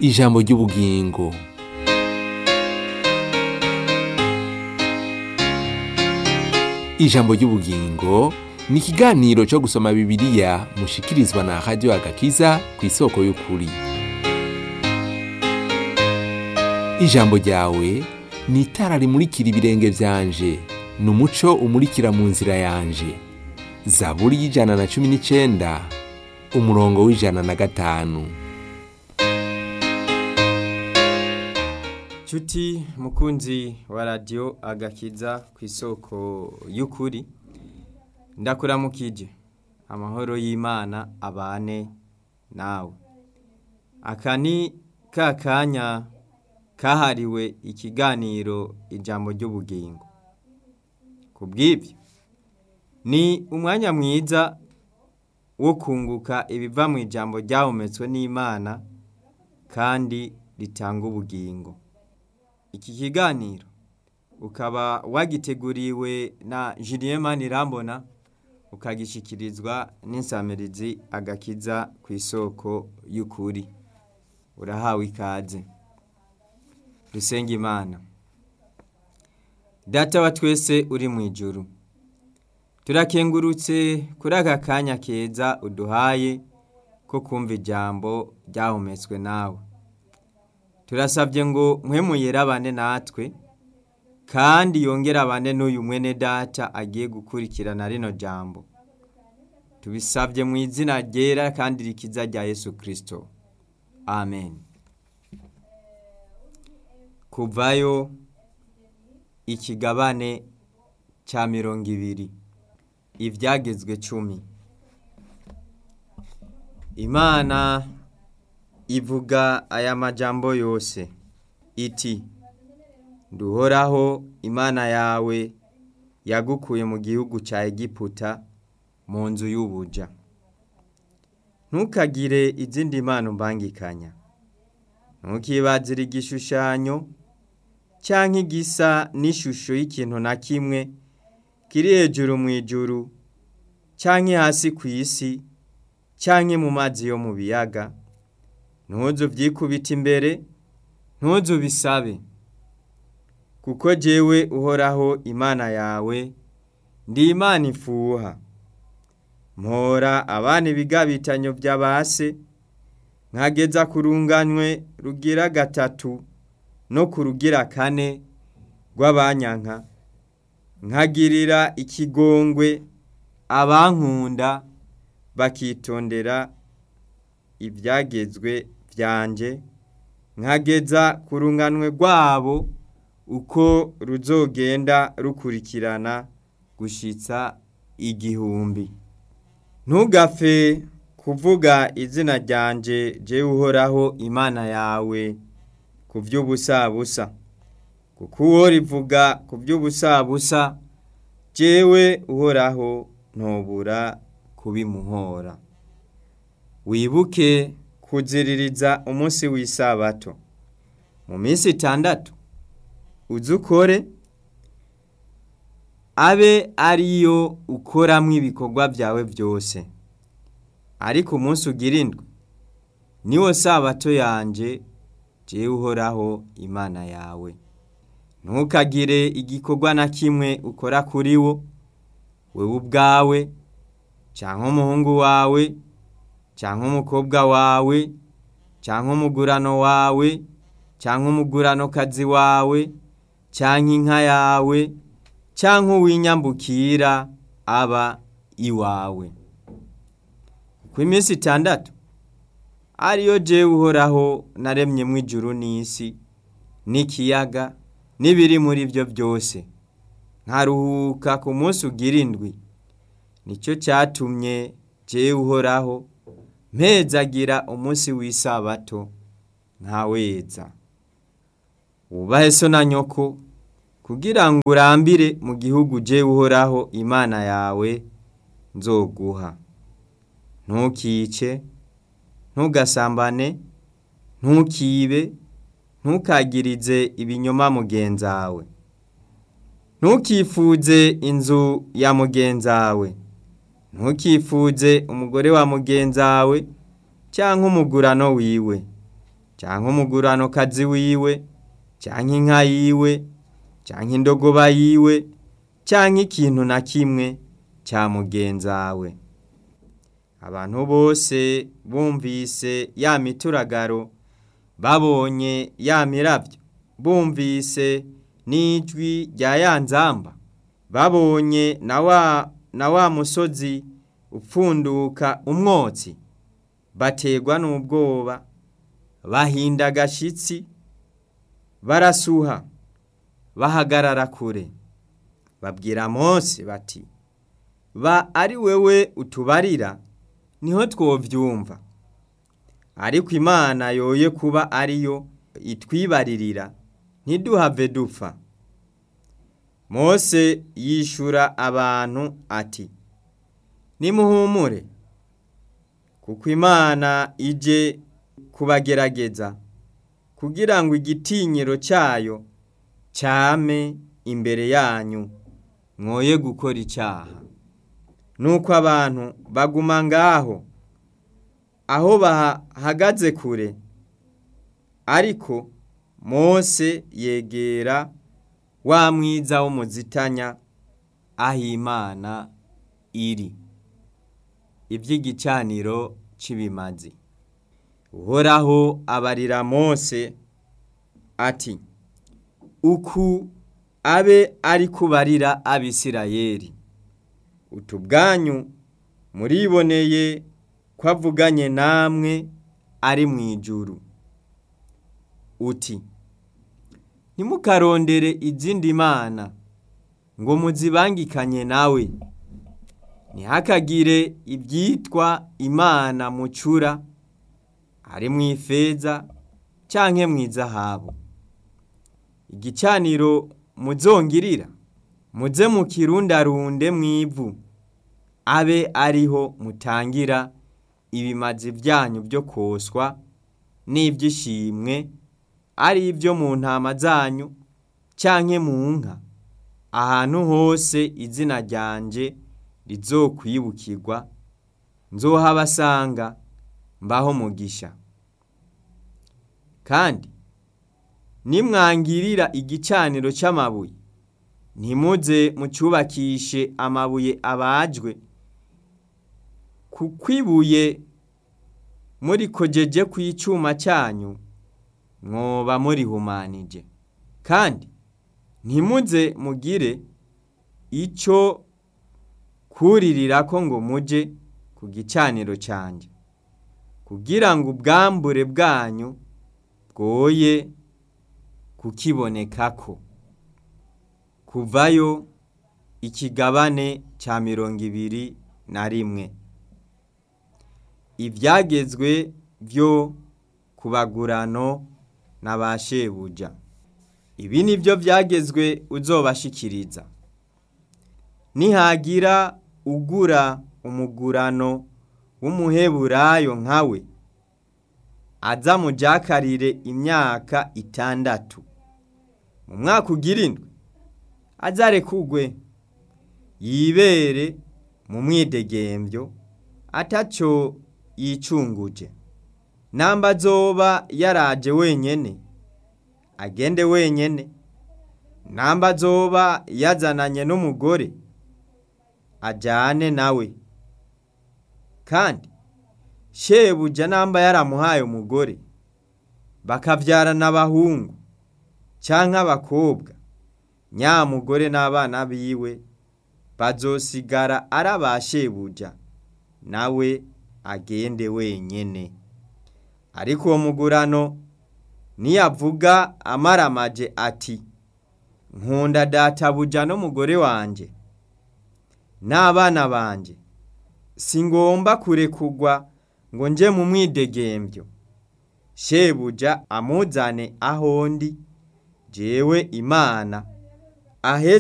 ijambo ry'ubugingo ijambo ry'ubugingo ni ikiganiro cyo gusoma bibiliya mushikirizwa na radiyo agakiza ku isoko y'ukuri ijambo ryawe ni itara rimurikira ibirenge byanje ni umuco umurikira mu nzira yanje zaburi y'ijana na cumi n'icyenda umurongo w'ijana na gatanu Cuti mukunzi wa radiyo agakiza ku isoko y'ukuri ndakuramukije amahoro y'imana abane nawe aka ni ka kanya kahariwe ikiganiro ijambo ry'ubugingo ku bw'ibyo ni umwanya mwiza wo kunguka ibiva mu ijambo ryahumetswe n'imana kandi ritanga ubugingo iki kiganiro ukaba wagiteguriwe na Julien Manirambona ukagishyikirizwa n'insamirizi agakiza ku isoko y'ukuri urahawe ikaze dusenga imana data wa twese uri mu ijoro turakengurutse kuri aka kanya keza uduhaye ko kumva ijambo ryahumetswe nawe turasabye ngo mwemuyere abane natwe kandi yongere abane n'uyu mwene data agiye gukurikirana rino jambo tubisabye mu izina ryera kandi rikiza rya Yesu kirisito amen kuvayo ikigabane cya mirongo ibiri ibyagezwe cumi imana ivuga aya majambo yose iti duhoraho imana yawe yagukuye mu gihugu cya egiputa mu nzu y'ubuja ntukagire izindi mpano mbangikanya ntukibazire igishushanyo cyangwa igisa n'ishusho y'ikintu na kimwe kiri hejuru mu ijuru cyangwa hasi ku isi cyangwa mu mazi yo mu biyaga ntuzu byikubita imbere ntuzu bisabe kuko jyewe uhoraho imana yawe ndi imana ifuha mpora abana ibigabitanyo by'abase nkageza ku runganywe rugira gatatu no ku rugira kane rw'abanyanka nkagirira ikigongwe abankunda bakitondera ibyagezwe byanjye nkageza ku runganywe rwabo uko ruzogenda rukurikirana gushyitsa igihumbi ntugapfe kuvuga izina ryanjye jye uhoraho imana yawe ku by'ubusabusa kuko uwo rivuga ku by'ubusabusa jyewe uhoraho ntubura kubimuhora wibuke kuziririza umunsi w'isabato mu minsi itandatu uzukore abe ariyo ukoramo ibikorwa byawe byose ariko umunsi ugirindwe niwo sabato yanjye jyewe uhoraho imana yawe ntukagire igikorwa na kimwe ukora kuri wo wowe ubwawe cyangwa umuhungu wawe cyangwa umukobwa wawe cyangwa umugurano wawe cyangwa umuguranokazi wawe cyangwa inka yawe cyangwa uw'inyambukira aba iwawe ku iminsi itandatu ariyo jyewe uhoraho naremyemo ijuru n'isi n'ikiyaga n'ibiri muri byo byose nkaruhuka ku munsi ugira indwi nicyo cyatumye jyewe uhoraho mpezagira umunsi w'isabato ntaweza wubahe so na nyoko kugira ngo urambire mu gihugu ujyewe uhoraho imana yawe nzoguha ntukice ntugasambane ntukibe ntukagirize ibinyoma mugenzawe ntukifuze inzu ya mugenzawe ntukifuze umugore wa mugenzawe cyangwa umugurano wiwe cyangwa umugurano kazi wiwe cyangwa inka yiwe cyangwa indogoba yiwe cyangwa ikintu na kimwe cya mugenzawe abantu bose bumvise ya mituragaro babonye ya mirabyo bumvise n'ijwi rya ya nzamba babonye na wa na wa musozi upfunduka umwotsi bategwa n'ubwoba bahinda agashyitsi barasuha bahagarara kure babwira Mose bati ba ari wewe utubarira niho twobyumva ariko imana yoye kuba ariyo itwibaririra ntiduhave dupfa Mose yishura abantu ati nimuhumure kuko imana ije kubagerageza kugira ngo igitinyiro cyayo cyame imbere yanyu mwoye gukora icyaha nuko abantu baguma ngaho aho bahagaze kure ariko Mose yegera wa mwiza w'umuzitanya aho imana iri iby'igicaniro cy'ibimazi uhoraho abarira Mose ati uku abe ari kubarira abisirayeri utu bwanyu muriboneye ko avuganye namwe ari mu ijuru uti ntimukarondere izindi mana ngo muzibangikanye nawe ntihakagire ibyitwa imana mucura ari mu ifeza cyangwa mu izahabu igicaniro muzongirira muze mu kirundarunde mu ivu abe ariho mutangira ibimazi byanyu byo koswa n'ibyishimwe ari ibyo mu ntama zanyu cyangwa mu nka ahantu hose izina ryanjye rizokwibukirwa nzohabasanga mbaho mugisha kandi nimwangirira igicaniro cy'amabuye ntimuze mucyubakishe amabuye abajwe kuko ibuye muri kogeje ku icyuma cyanyu mwoba murihumanije kandi ntimuze mugire icyo kuririra ko ngo mujye ku gicaniro cyanjye kugira ngo ubwambure bwanyu bwoye kukibonekako kuvayo ikigabane cya mirongo ibiri na rimwe ibyagezwe byo kubagurano na ba shebuja ibi ni byo byagezwe uzobashikiriza nihagira ugura umugurano w'umuheburayo nkawe aza mujakarire imyaka itandatu mu mwaka ugira indwi azare kugwe yibere mu mwidegembyo atacyo yicunguje namba azoba yaraje wenyene agende wenyene namba azoba yazananye n'umugore ajyane nawe kandi shebuja namba yaramuhaye umugore bakabyarana abahungu cyangwa abakobwa nyamugore n'abana biwe bazosigara ari abashebuja nawe agende wenyine ariko uwo mugurano niyavuga amaramaje ati nkunda databuja n'umugore wanjye n'abana banjye si ngomba kurekugwa ngo njye mu mwidegembyo shebuja amuzane ahondi jewe imana ahe